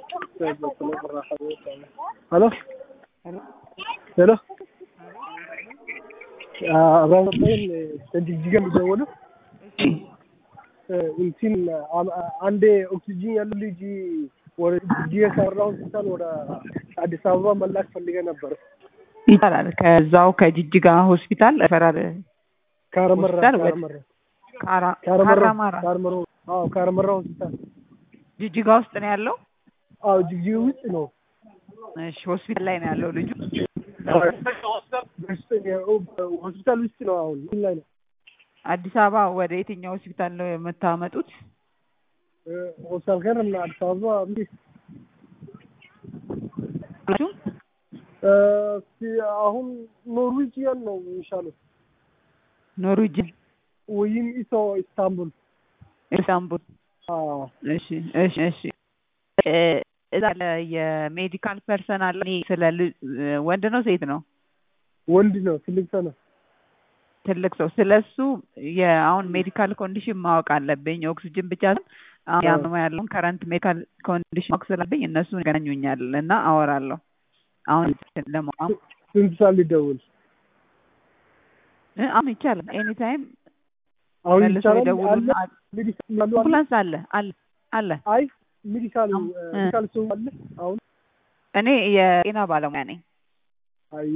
ሄሎ ሄሎ አብራባይን ከጅግጅጋ የሚደውሉ እንትን አንዴ ኦክሲጂን ያለው ልጅ ወደ ጅግጅጋ ከራ ሆስፒታል ወደ አዲስ አበባ መላክ ፈልገ ነበር። ይቻላል። ከዛው ከጅጅጋ ሆስፒታል ፈራር ካረመራ ሆስፒታል ወደ ካረመራ ካራ- ካረመራ ካራማራ ካረመራ አዎ ካረመራ ሆስፒታል ጅጅጋ ውስጥ ነው ያለው። አዎ ጅግጅጋ ውስጥ ነው። እሺ ሆስፒታል ላይ ነው ያለው ልጁ። ሆስፒታል ውስጥ ነው። አሁን ምን ላይ ነው? አዲስ አበባ ወደ የትኛው ሆስፒታል ነው የምታመጡት? ሆስፒታል ከር እና አዲስ አበባ እንዴ አላችሁ? አሁን ኖርዌጂያን ነው የሚሻለው ኖርዌጅን ወይም ኢሶ ኢስታንቡል። ኢስታንቡል። አዎ እሺ እሺ እሺ እ እዛ ያለ የሜዲካል ፐርሰናል እኔ ስለ ል- ወንድ ነው ሴት ነው ወንድ ነው፣ ትልቅ ሰው ነው። ትልቅ ሰው ስለሱ የአሁን ሜዲካል ኮንዲሽን ማወቅ አለብኝ። ኦክሲጅን ብቻ ሳይሆን አሁን ያመመ ያለውን ከረንት ሜዲካል ኮንዲሽን ማወቅ ስላለብኝ እነሱን ይገናኙኛል እና አወራለሁ። አሁን ለማወቅ ስንት ሰዓት ሊደውል? እ አሁን ይቻላል። ኤኒ ታይም አሁን መልሰው ይቻላል። ይደውሉና አለ ሜዲካል ያሉ አለ? አምቡላንስ አለ አለ አለ። አይ ሜዲካል አም- ሜዲካል ሰው አለ አሁን? እኔ የጤና ባለሙያ ነኝ። አይ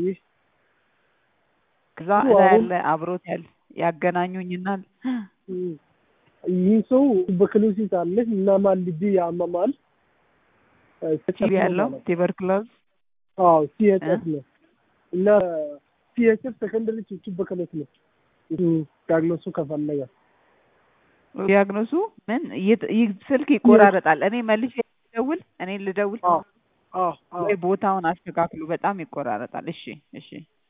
ከዛ እሱ እዛ አሁን- ያለ አብሮት ያለ ያገናኙኝናል። ይህ ሰው በክሎሲስ አለ እና ማን ልጅ ያመማል ቲቪ ያለው ቱበርክሎዝ አዎ ሲኤችኤፍ ነው እና ሲኤችኤፍ ሰከንደሪ ቱበርክሎስ ነው እሱ ዳግኖሱ ከፈለገ ዲያግኖሱ ምን ይት- ይህ ስልክ ይቆራረጣል። እኔ መልሼ ልደውል እኔ ልደውል አዎ አዎ አዎ ወይ ቦታውን አስተካክሉ። በጣም ይቆራረጣል። እሺ እሺ